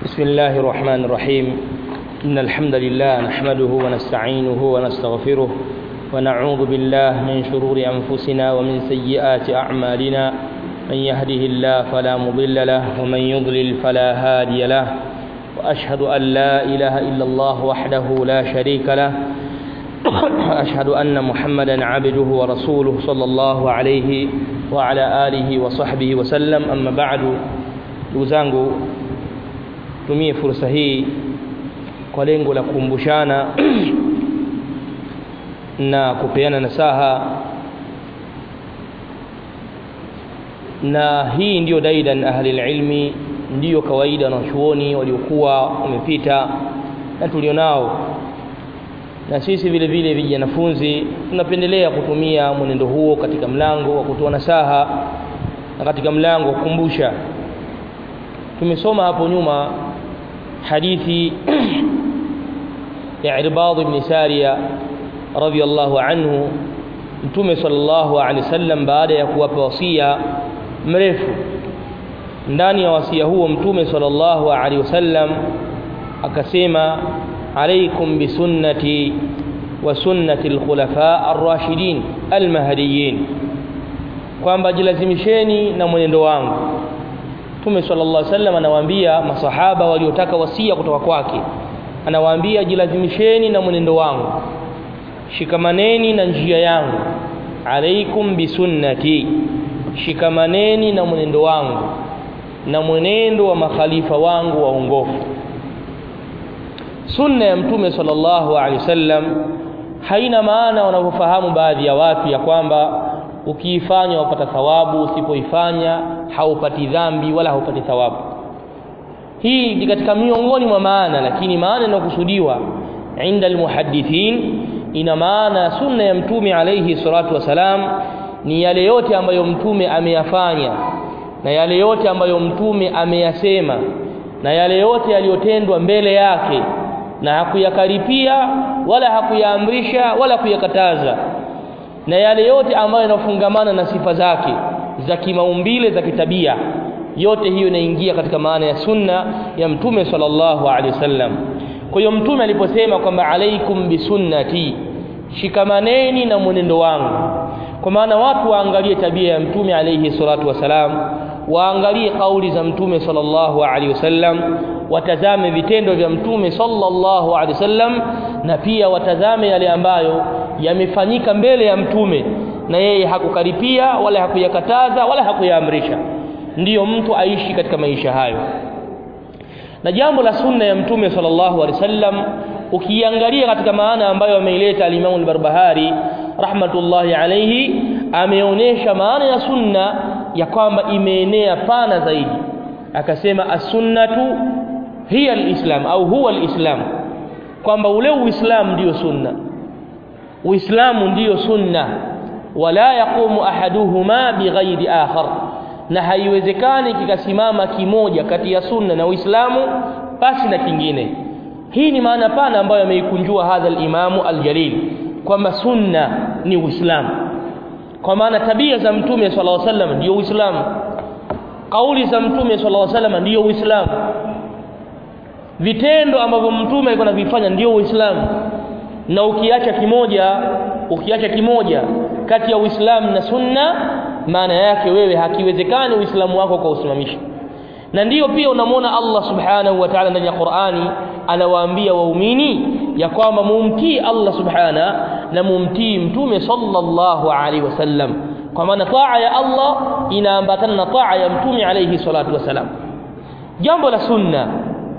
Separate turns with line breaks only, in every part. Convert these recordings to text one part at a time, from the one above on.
بسم الله الرحمن الرحيم إن الحمد لله نحمده ونستعينه ونستغفره ونعوذ بالله من شرور أنفسنا ومن سيئات أعمالنا من يهده الله فلا مضل له ومن يضلل فلا هادي له وأشهد أن لا إله إلا الله وحده لا شريك له وأشهد أن محمدا عبده ورسوله صلى الله عليه وعلى آله وصحبه وسلم أما بعد ndugu zangu tumie fursa hii kwa lengo la kukumbushana na kupeana nasaha na hii ndiyo daidan ahli ilmi ndiyo kawaida na chuoni waliokuwa wamepita na tulionao na sisi vile vile vijanafunzi tunapendelea kutumia mwenendo huo katika mlango wa kutoa nasaha na katika mlango wa kukumbusha tumesoma hapo nyuma hadithi ya Irbad ibn Sariya radhiyallahu anhu Mtume sallallahu alaihi wasallam baada ya kuwapa wasia mrefu ndani ya wasia huo Mtume sallallahu alaihi wasallam akasema alaikum bisunnati wa sunnati alkhulafa ar-rashidin al-mahdiyyin kwamba jilazimisheni na mwenendo wangu Mtume sallallahu alaihi wasallam anawaambia masahaba waliotaka wasia kutoka kwake anawaambia jilazimisheni na mwenendo wangu shikamaneni na njia yangu alaikum bisunnati shikamaneni na mwenendo wangu na mwenendo wa makhalifa wangu waongofu sunna ya mtume sallallahu alaihi wasallam haina maana wanavyofahamu baadhi ya watu ya kwamba ukiifanya wapata thawabu usipoifanya haupati dhambi wala haupati thawabu hii ni katika miongoni mwa maana lakini maana inayokusudiwa inda almuhaddithin ina maana sunna ya mtume alayhi salatu wasalam ni yale yote ambayo mtume ameyafanya na yale yote ambayo mtume ameyasema na yale yote yaliyotendwa mbele yake na hakuyakaripia wala hakuyaamrisha wala kuyakataza na yale yote ambayo yanafungamana na sifa zake za kimaumbile za kitabia yote hiyo inaingia katika maana ya sunna ya mtume sallallahu alaihi wasallam kwa hiyo mtume aliposema kwamba alaikum bisunnati shikamaneni na mwenendo wangu kwa maana watu waangalie tabia ya mtume alaihi salatu wasalam waangalie kauli za mtume sallallahu alaihi wasallam watazame vitendo vya mtume sallallahu alaihi wasallam na pia watazame yale ambayo yamefanyika mbele ya mtume na yeye hakukaripia wala hakuyakataza wala hakuyaamrisha ndiyo mtu aishi katika maisha hayo na jambo la sunna ya mtume sallallahu alaihi wasallam ukiangalia katika maana ambayo ameileta al-Imam al-Barbahari rahmatullahi alayhi ameonyesha maana ya sunna ya kwamba imeenea pana zaidi akasema as-sunnatu hiya al-islam au huwa al-islam kwamba ule uislamu ndiyo sunna uislamu ndiyo sunna wala yaqumu ahaduhuma bighairi akhar na haiwezekani kikasimama kimoja kati ya sunna na uislamu basi na kingine hii ni maana pana ambayo ameikunjua hadha al-imamu al-jalil kwamba sunna ni uislamu kwa maana tabia za mtume sallallahu alaihi wasallam ndio uislamu kauli za mtume sallallahu alaihi wasallam ndio uislamu vitendo ambavyo mtume alikuwa anavifanya ndio uislamu na ukiacha kimoja ukiacha kimoja kati ya uislamu na sunna maana yake wewe hakiwezekani uislamu wako kwa usimamisha na ndiyo pia unamwona Allah subhanahu wa ta'ala ndani ya Qur'ani anawaambia waumini ya kwamba mumtii Allah subhana na mumtii mtume sallallahu alaihi wasallam kwa maana taa ya Allah inaambatana na taa ya mtume alaihi salatu wasalam jambo la sunna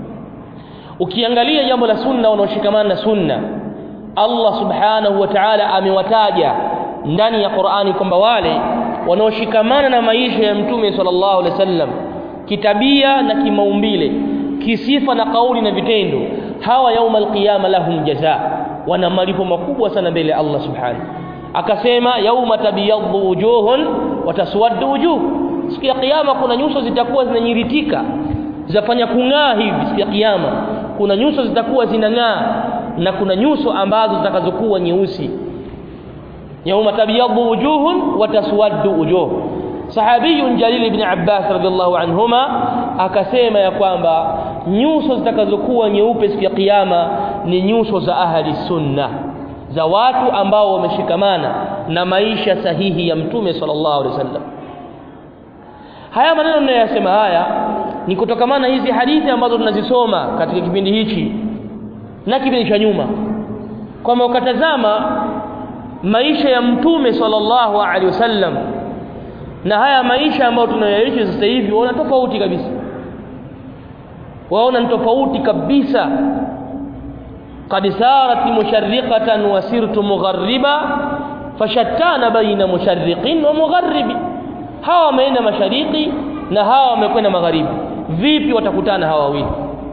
ukiangalia jambo la sunna unaoshikamana na sunna Allah subhanahu wa ta'ala amewataja ndani ya Qur'ani kwamba wale wanaoshikamana na maisha ya mtume sallallahu alaihi wasallam kitabia na kimaumbile kisifa na kauli na vitendo hawa yauma alqiyama lahum jaza wana malipo makubwa sana mbele ya Allah subhanahu akasema yauma tabyaddu wujuhun wa taswaddu wujuh siku ya kiyama kuna nyuso zitakuwa zinanyiritika zitafanya kung'aa hivi siku ya kiyama kuna nyuso zitakuwa zinang'aa na kuna nyuso ambazo zitakazokuwa nyeusi yauma tabyaddu wujuhun wa taswaddu wujuh sahabiyun jalil ibn Abbas radhiallahu anhuma akasema ya kwamba nyuso zitakazokuwa nyeupe siku ya kiyama ni nyuso za ahli sunna za watu ambao wameshikamana na maisha sahihi ya mtume sallallahu alaihi wasallam haya maneno ninayosema haya ni kutokamana hizi hadithi ambazo tunazisoma katika kipindi hichi na kipindi cha nyuma kwamba ukatazama maisha ya mtume sallallahu alaihi wasallam na haya maisha ambayo tunayoishi sasa hivi waona tofauti kabisa waona ni tofauti kabisa qad sarat musharriqatan wa sirtu mughariba fashattana baina musharriqin wa mugharibi hawa wameenda mashariki na hawa wamekwenda magharibi vipi watakutana hawa wawili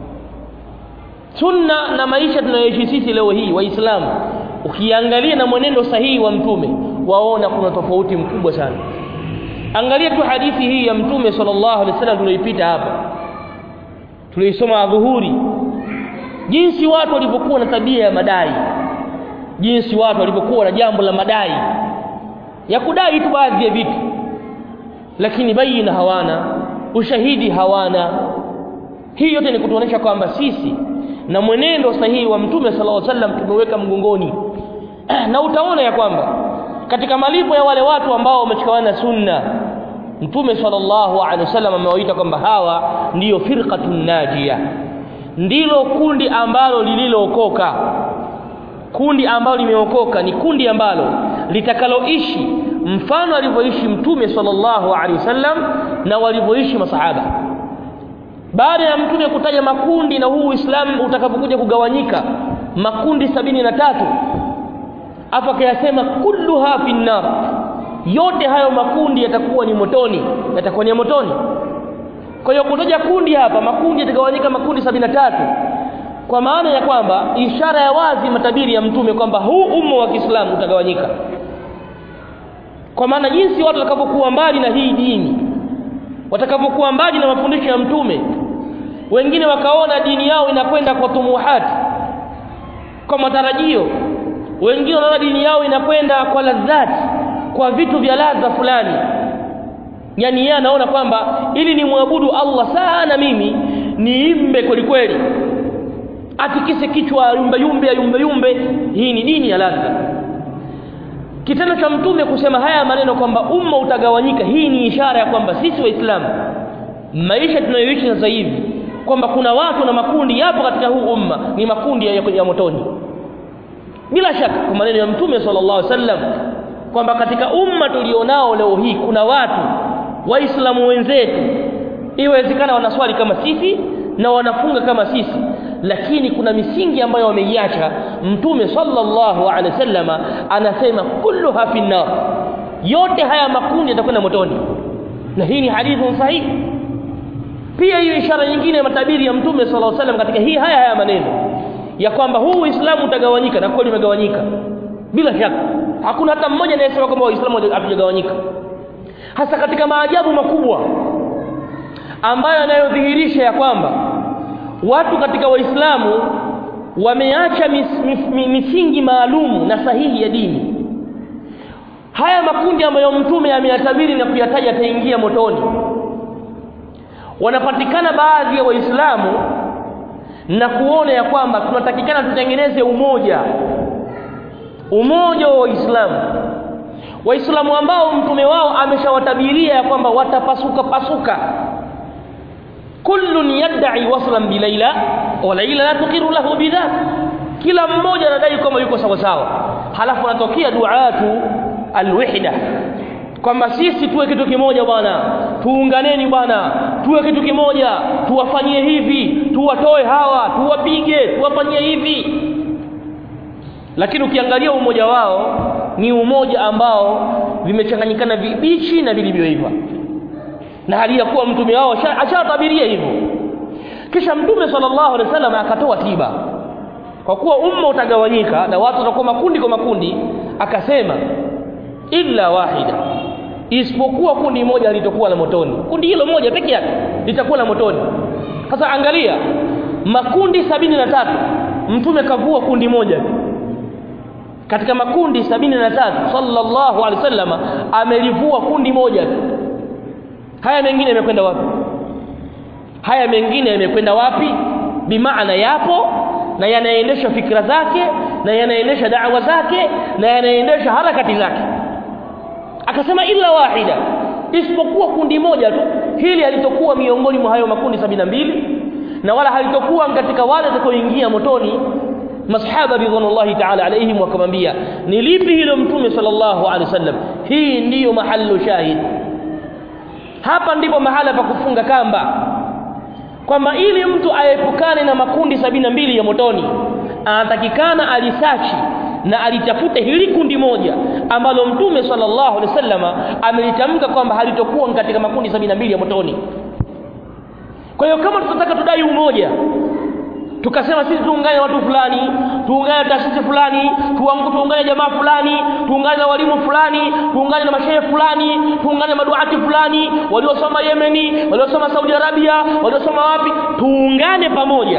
sunna na maisha tunayoishi sisi leo hii waislamu ukiangalia na mwenendo sahihi wa mtume waona kuna tofauti mkubwa sana angalia tu hadithi hii ya mtume sallallahu alaihi wasallam tuliyoipita hapa tuliisoma dhuhuri jinsi watu walivyokuwa na tabia ya madai jinsi watu walivyokuwa na jambo la madai ya kudai tu baadhi ya vitu lakini baina hawana ushahidi hawana hii yote ni kutuonesha kwamba sisi na mwenendo sahihi wa mtume sallallahu alaihi wasallam tumeweka mgongoni na utaona ya kwamba katika malipo ya wale watu ambao wameshikamana na sunna mtume sallallahu alaihi wasallam amewaita kwamba hawa ndiyo firqatun najia ndilo kundi ambalo lililookoka kundi ambalo limeokoka ni kundi ambalo litakaloishi mfano alivyoishi mtume sallallahu alaihi wasallam na walivyoishi masahaba baada ya mtume kutaja makundi na huu Uislamu utakapokuja kugawanyika makundi sabini na tatu hapa kayasema kulluha finnar yote hayo makundi yatakuwa ni motoni yatakuwa ni motoni kwa hiyo kutaja kundi hapa makundi yatagawanyika makundi sabini na tatu kwa maana ya kwamba ishara ya wazi matabiri ya mtume kwamba huu umma wa Kiislamu utagawanyika kwa maana jinsi watu watakapokuwa mbali na hii dini watakapokuwa mbali na mafundisho ya mtume wengine wakaona dini yao inakwenda kwa tumuhati kwa matarajio wengine wanaona dini yao inakwenda kwa ladhati kwa vitu vya ladha fulani yani yeye anaona kwamba ili nimwabudu Allah sana mimi niimbe kweli kweli atikise kichwa yumbe yumbe yumbe yumbe hii ni dini ya ladha kitendo cha mtume kusema haya maneno kwamba umma utagawanyika hii ni ishara ya kwamba sisi waislamu maisha tunayoishi sasa hivi kwamba kuna watu na makundi yapo katika huu umma ni makundi ya, ya motoni bila shaka kwa maneno ya mtume sallallahu alaihi wasallam kwamba katika umma tulionao leo hii kuna watu waislamu wenzetu iwezekana wanaswali kama sisi na wanafunga kama sisi lakini kuna misingi ambayo wameiacha mtume sallallahu alaihi wasallama anasema kulluha finnar yote haya makundi yatakwenda motoni na hii ni hadithi sahihi pia hiyo ishara nyingine ya matabiri ya mtume sallallahu alaihi wasallam katika hii haya haya maneno ya kwamba huu Uislamu utagawanyika na kweli umegawanyika bila shaka hakuna hata mmoja anayesema kwamba Waislamu hatujagawanyika hasa katika maajabu makubwa ambayo yanayodhihirisha ya kwamba watu katika waislamu wameacha mis, mis, mis, misingi maalum na sahihi ya dini haya makundi ambayo mtume ameyatabiri na kuyataja ataingia motoni wanapatikana baadhi ya waislamu na kuona ya kwamba tunatakikana tutengeneze umoja umoja wa waislamu waislamu ambao mtume wao ameshawatabiria ya kwamba watapasuka pasuka kullun yad'i waslan bi Laila wa Laila la tuqiru lahu bidhak kila mmoja anadai kwamba yuko sawa sawa halafu anatokea duatu alwahda kwamba sisi tuwe kitu kimoja bwana tuunganeni bwana tuwe kitu kimoja tuwafanyie hivi tuwatoe hawa tuwapige tuwafanyie hivi lakini ukiangalia umoja wao ni umoja ambao vimechanganyikana vibichi na vilivyoiva na hali ya kuwa mtume wao ashatabiria hivyo kisha mtume sallallahu alaihi wasallam akatoa tiba kwa kuwa umma utagawanyika na watu watakuwa makundi kwa makundi akasema illa wahida isipokuwa kundi moja litakuwa la motoni kundi hilo moja peke yake litakuwa la motoni sasa angalia makundi sabini na tatu mtume kavua kundi moja
katika makundi sabini na tatu sallallahu alaihi wasallam amelivua kundi moja tu
haya mengine yamekwenda wapi haya mengine yamekwenda wapi bimaana yapo na yanaendesha fikra zake na yanaendesha da'wa zake na yanaendesha harakati zake akasema illa wahida isipokuwa kundi moja tu hili halitokuwa miongoni mwa hayo makundi sabini na mbili na wala halitokuwa katika wale watakaoingia motoni masahaba ridwanullahi ta'ala alaihim wakamwambia ni lipi hilo mtume sallallahu alaihi wasallam hii ndiyo mahallu shahid hapa ndipo mahala pa kufunga kamba kwamba ili mtu aepukane na makundi sabini na mbili ya motoni anatakikana alisachi na alitafute hili kundi moja ambalo mtume sallallahu alaihi wasallama amelitamka kwamba halitokuwa katika makundi sabini na mbili ya motoni kwa hiyo kama tutataka tudai umoja tukasema sisi tuungane watu fulani tuungane na taasisi fulani tuungane jamaa fulani tuungane na walimu fulani tuungane na mashehe fulani tuungane na maduati fulani waliosoma Yemeni waliosoma Saudi Arabia waliosoma wapi tuungane pamoja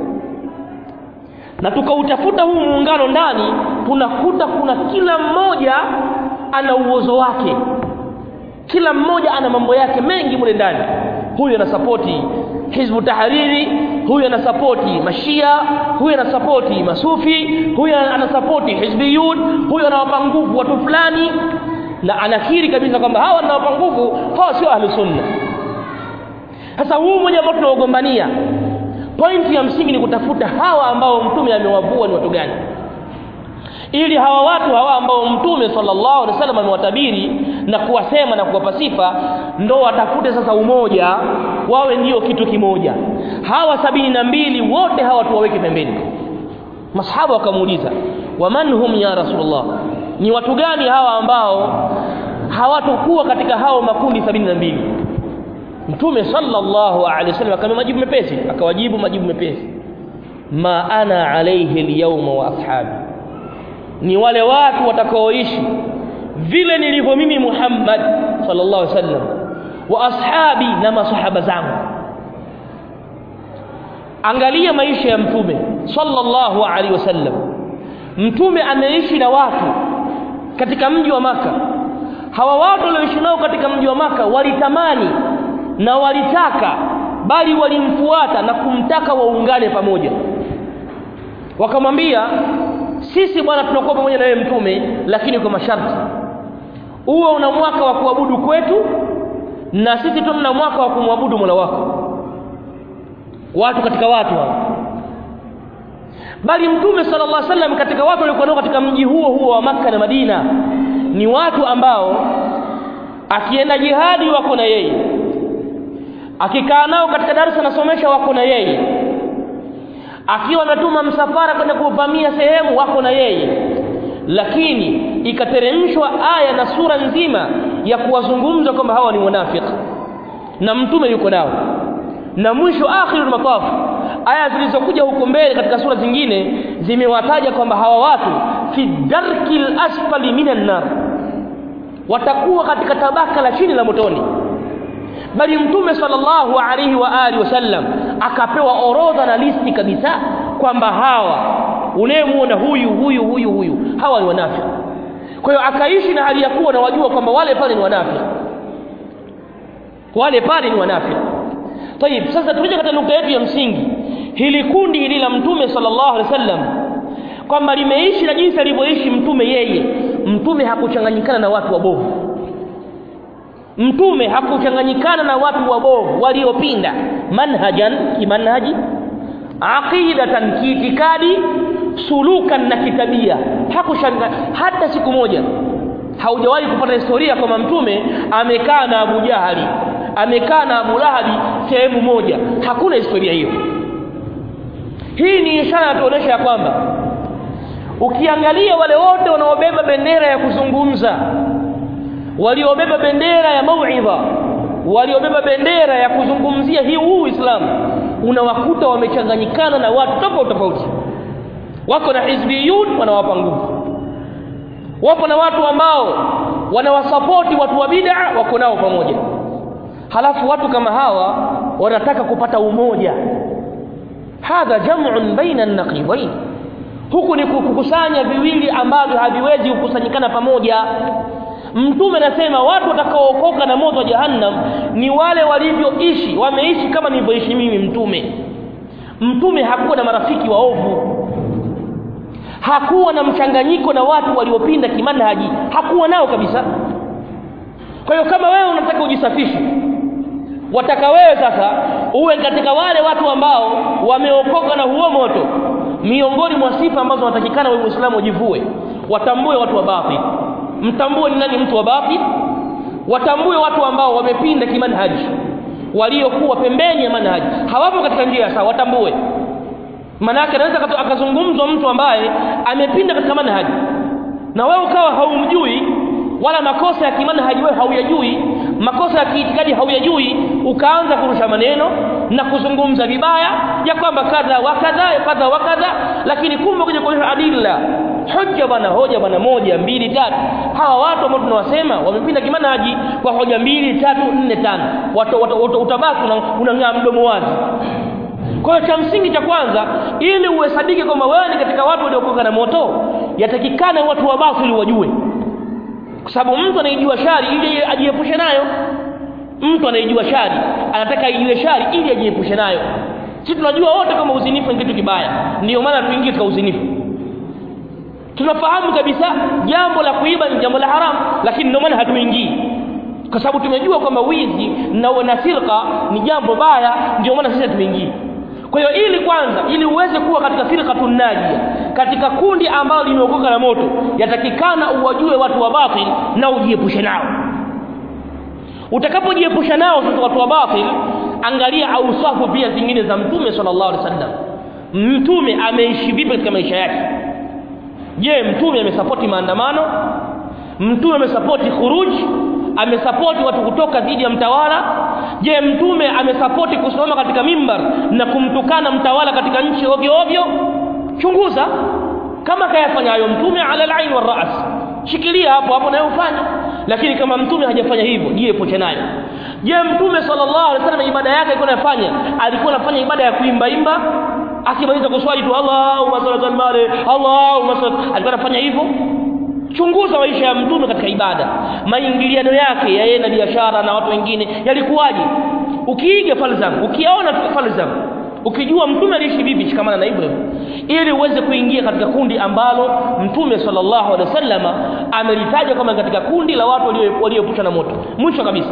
na tukautafuta huu muungano ndani tunakuta kuna kila mmoja ana uozo wake kila mmoja ana mambo yake mengi mule ndani huyu anasapoti hizbu tahariri huyu anasapoti mashia huyu anasapoti masufi huyu anasapoti hizbiyun huyu anawapa nguvu watu fulani na anakiri kabisa kwamba hawa anawapa nguvu hawa sio ahlu sunna sasa huu mmoja ambao tunaogombania pointi ya msingi ni kutafuta hawa ambao mtume amewavua ni watu gani ili hawa watu hawa ambao mtume sallallahu alaihi wasallam amewatabiri na kuwasema na kuwapa sifa ndo watafute sasa umoja wawe ndio kitu kimoja hawa sabini na mbili wote hawa tuwaweke pembeni masahaba wakamuuliza waman hum ya rasulullah ni watu gani hawa ambao hawatokuwa katika hao makundi sabini na mbili mtume sallallahu alaihi wasallam akamwambia majibu mepesi akawajibu majibu mepesi ma ana alaihi alyawma wa ashabi ni wale watu watakaoishi vile nilivyo mimi Muhammad sallallahu alaihi wasallam wa ashabi na masahaba zangu angalia maisha ya mtume sallallahu alaihi wasallam mtume ameishi na watu katika mji wa maka hawa watu walioishi nao katika mji wa maka walitamani na walitaka bali walimfuata na kumtaka waungane pamoja wakamwambia sisi bwana tunakuwa pamoja na wewe mtume lakini kwa masharti uwe una mwaka wa kuabudu kwetu na sisi tuna mwaka wa kumwabudu Mola wako watu katika watu hao bali mtume sallallahu alaihi wasallam katika watu waliokuwa nao katika mji huo huo wa maka na Madina ni watu ambao akienda jihadi wako na yeye akikaa nao katika darasa nasomesha wako na yeye akiwa ametuma msafara kwenda kuvamia sehemu wako na yeye lakini ikateremshwa aya na sura nzima ya kuwazungumza kwamba hawa ni wanafiki na mtume yuko nao na mwisho akhirul mataf aya zilizokuja huko mbele katika sura zingine zimewataja kwamba hawa watu fi darkil asfali minan nar watakuwa katika tabaka la chini la motoni bali mtume sallallahu alaihi wa alihi wasallam akapewa orodha na listi kabisa kwamba hawa unayemuona huyu huyu huyu huyu hawa ni wanafiki kwa hiyo akaishi na hali ya kuwa na wajua kwamba wale pale ni wanafiki wale pale ni wanafiki tayib sasa tuje katika nukta yetu ya msingi hili kundi hili la mtume sallallahu alaihi wasallam kwamba limeishi na jinsi alivyoishi mtume yeye mtume hakuchanganyikana na watu wabovu mtume hakuchanganyikana na watu wabovu waliopinda manhajan kimanhaji aqidatan kiitikadi sulukan na kitabia hakushanga hata siku moja haujawahi kupata historia kwamba mtume amekaa na Abu Jahali amekaa na Abu Lahabi sehemu moja hakuna historia hiyo hii ni ishara inatuonyesha ya kwamba ukiangalia wale wote wanaobeba bendera ya kuzungumza waliobeba bendera ya mauidha waliobeba bendera ya kuzungumzia hii huu Uislamu unawakuta wamechanganyikana na watu tofauti tofauti wako na hizbiyun wanawapa nguvu wapo na watu ambao wanawasapoti watu wa bid'a wako nao pamoja halafu watu kama hawa wanataka kupata umoja hadha jam'un baina an-naqidain huku ni kukusanya viwili ambavyo haviwezi kukusanyikana pamoja mtume anasema watu watakaookoka na moto wa jahannam ni wale walivyoishi wameishi kama nilivyoishi mimi mtume mtume hakuwa na marafiki waovu hakuwa na mchanganyiko na watu waliopinda kimanhaji hakuwa nao kabisa kwa hiyo kama wewe unataka ujisafishe wataka wewe sasa uwe katika wale watu ambao wameokoka na huo moto miongoni mwa sifa ambazo wanatakikana wewe muislamu ujivue watambue watu wa batil mtambue ni nani mtu wa batil watambue watu ambao wamepinda kimanhaji waliokuwa pembeni ya manhaji hawapo katika njia sawa watambue manake anaweza akazungumzwa mtu ambaye amepinda katika manhaji na wewe ukawa haumjui wala makosa ya kimanhaji wewe hauyajui makosa ya kiitikadi hauyajui ukaanza kurusha maneno na kuzungumza vibaya ya kwamba kadha wa kadha kadha wa kadha lakini kumbe kuja kuonyesha adilla hoja bwana hoja bwana moja mbili tatu hawa watu ambao tunawasema wamepinda kimanhaji kwa hoja mbili tatu nne tano utabaki unang'aa mdomo wazi kwa hiyo cha msingi cha kwanza ili uhesabike kwamba wewe ni katika watu waliokoka na moto yatakikana watu wa batili wajue kwa sababu mtu anaijua shari ili ajiepushe nayo mtu anaijua shari anataka aijue shari ili ajiepushe nayo si tunajua wote kama uzinifu ni kitu kibaya ndio maana tuingie katika uzinifu tunafahamu kabisa jambo la kuiba ni jambo la haramu lakini ndio maana hatuingii kwa sababu tumejua kwamba wizi na na sirqa ni jambo baya ndio maana sisi hatuingii kwa hiyo ili kwanza ili uweze kuwa katika firqatun najia katika kundi ambalo limeokoka na moto yatakikana uwajue watu wa batil na ujiepushe nao utakapojiepusha nao sasa watu wa batil angalia ausafu pia zingine za mtume sallallahu alaihi wasallam mtume ameishi vipi katika maisha yake je mtume amesapoti maandamano mtume amesapoti khuruji amesapoti watu kutoka dhidi ya mtawala je mtume amesapoti kusimama katika mimbar na kumtukana mtawala katika nchi ovyo ovyo chunguza kama kayafanya hayo mtume ala alain wa ras shikilia hapo hapo nayo ufanye lakini kama mtume hajafanya hivyo jiepushe nayo je mtume sallallahu alaihi wasallam ibada yake alikuwa anafanya alikuwa anafanya ibada ya kuimba imba akimaliza kuswali tu Allahumma salli ala Muhammad Allahumma salli alikuwa anafanya hivyo chunguza maisha ya mtume katika ibada maingiliano yake ya yeye na biashara na watu wengine yalikuwaje ukiiga falsafa ukiona falsafa ukijua mtume aliishi vipi shikamana na hivyo ili uweze kuingia katika kundi ambalo mtume sallallahu alaihi wasallam amelitaja kama katika kundi la watu walioepusha na moto mwisho kabisa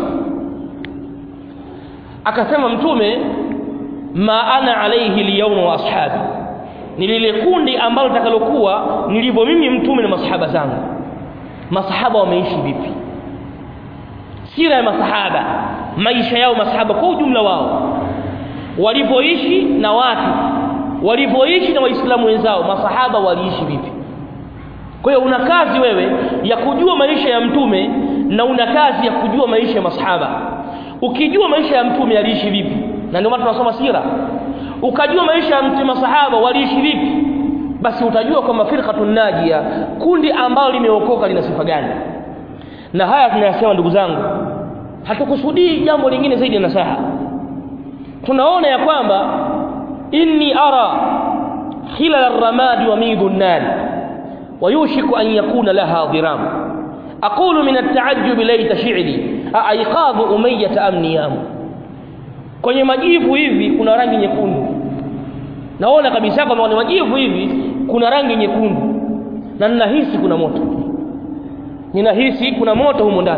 akasema mtume ma ana alaihi liyawma wa ashabi ni lile kundi ambalo takalokuwa nilivyo mimi mtume na masahaba zangu masahaba wameishi vipi sira ya masahaba maisha yao masahaba kwa ujumla wao walivyoishi na watu walivyoishi na waislamu wenzao masahaba waliishi vipi kwa hiyo una kazi wewe ya kujua maisha ya mtume na una kazi ya kujua maisha ya masahaba ukijua maisha ya mtume aliishi vipi na ndio maana tunasoma sira ukajua maisha ya mtume masahaba waliishi vipi basi utajua kwamba firqatun najia kundi ambalo limeokoka lina sifa gani na haya tunayasema ndugu zangu hatukusudii jambo lingine zaidi ya nasaha tunaona ya kwamba inni ara khilal ar-ramad wa midu an-nar ويوشك أن يكون لها ضرام أقول من التعجب ليت شعري أأيقاظ أمية أم نيام kwenye majivu hivi kuna rangi nyekundu naona kabisa kama kwenye majivu hivi kuna rangi nyekundu na ninahisi kuna moto ninahisi kuna moto humo ndani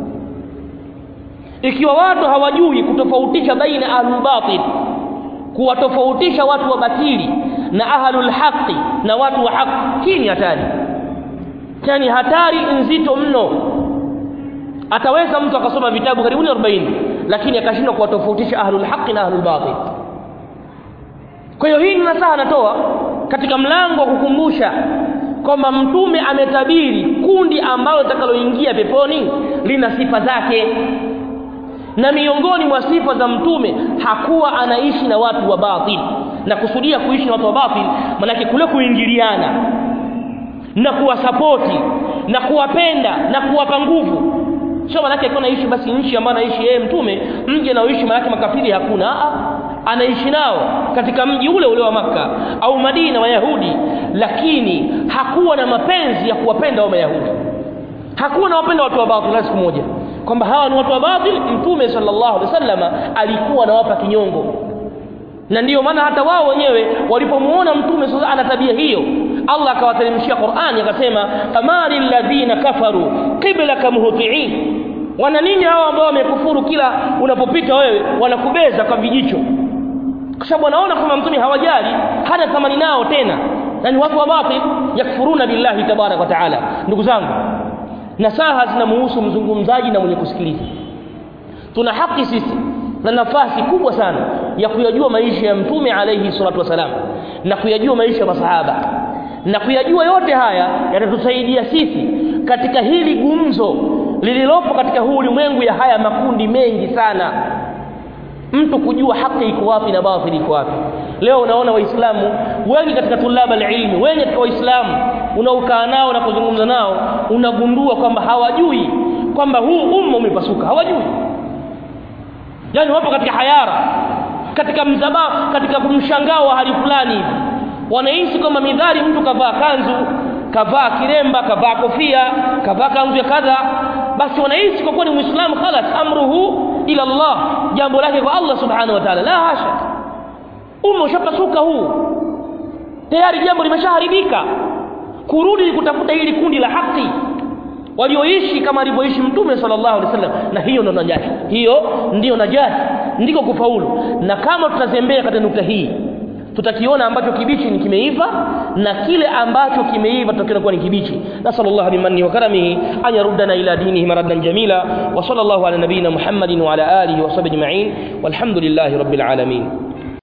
ikiwa watu hawajui kutofautisha baina ahlul batil kuwatofautisha watu wa batili na ahlul haqi na watu wa haki hii ni hatari yani hatari nzito mno ataweza mtu akasoma vitabu karibuni 40 lakini akashindwa kuwatofautisha ahlul haqi na ahlul batil kwa hiyo hii ni nasaha natoa katika mlango wa kukumbusha kwamba mtume ametabiri kundi ambalo litakaloingia peponi lina sifa zake na miongoni mwa sifa za mtume hakuwa anaishi na watu wa batil na kusudia kuishi na watu wa batil manake kule kuingiliana na kuwasapoti na kuwapenda na kuwapa nguvu sio manake alikuwa anaishi basi nchi ambayo anaishi yeye mtume mji anaoishi manake makafiri hakuna Aa, anaishi nao katika mji ule ule wa maka au Madina Wayahudi lakini hakuwa na mapenzi ya kuwapenda wa Mayahudi hakuwa anawapenda watu wa batil siku moja kwamba hawa ni watu wa batil mtume sallallahu alaihi wasallam alikuwa anawapa kinyongo na ndiyo maana hata wao wenyewe walipomuona mtume sasa ana tabia hiyo Allah akawateremshia Qur'ani akasema famali alladhina kafaru qiblaka muhtiin wana nini hao ambao wamekufuru kila unapopita wewe wanakubeza kwa vijicho kwa sababu wanaona kwamba mtume hawajali hana thamani nao tena na ni watu wa batil yakfuruna billahi tabarak wa taala ndugu zangu nasaha zinamuhusu mzungumzaji na mwenye kusikiliza tuna haki sisi na nafasi kubwa sana ya kuyajua maisha ya mtume alayhi salatu wasalam na kuyajua maisha ya masahaba na kuyajua yote haya yatatusaidia sisi katika hili gumzo lililopo katika huu ulimwengu ya haya makundi mengi sana mtu kujua haki iko wapi na batili iko wapi leo unaona waislamu wengi katika tulaba alilmi wengi katika waislamu unaokaa nao na kuzungumza nao unagundua kwamba hawajui kwamba huu umma umepasuka hawajui yani wapo katika hayara katika mzabaa katika kumshangao wa hali fulani hivi wanaishi kwamba midhari mtu kavaa kanzu kavaa kiremba kavaa kofia kavaa kanzu ya kadha basi wanaishi kwa kuwa ni muislamu khalas amruhu ila Allah jambo lake kwa Allah subhanahu wa ta'ala la hasha umma ushapasuka huu tayari jambo limeshaharibika kurudi kutafuta hili kundi la haki walioishi kama alivyoishi mtume sallallahu alaihi wasallam na hiyo ndio najahi hiyo ndiyo najahi ndiko kufaulu na kama tutazembea katika nukta hii tutakiona ambacho kibichi ni kimeiva na kile ambacho kimeiva tutakiona kuwa ni kibichi nasallallahu bimanni wa karamihi an yaruddana ila dinihi maraddan jamila wa sallallahu ala nabiyyina muhammadin wa ala alihi wa sahbihi ajma'in walhamdulillahi rabbil alamin